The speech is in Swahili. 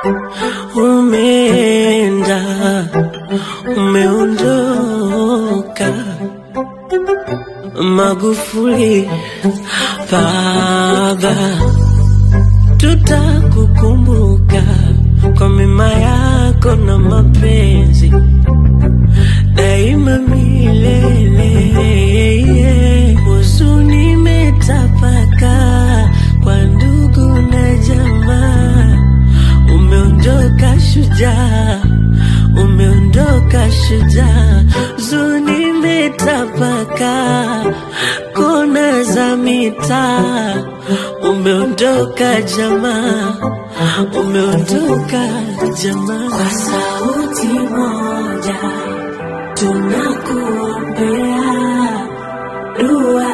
umeenda, umeondoka. Magufuli baba, tutakukumbuka kwa mema yako na mapenzi daima milele. Huzuni imetapakaa kwa ndugu na jamaa, umeondoka shujaa, umeondoka shujaa. Huzuni imetapakaa kona za mitaa, umeondoka jamaa, umeondoka jamaa. Kwa sauti moja tunakuombea dua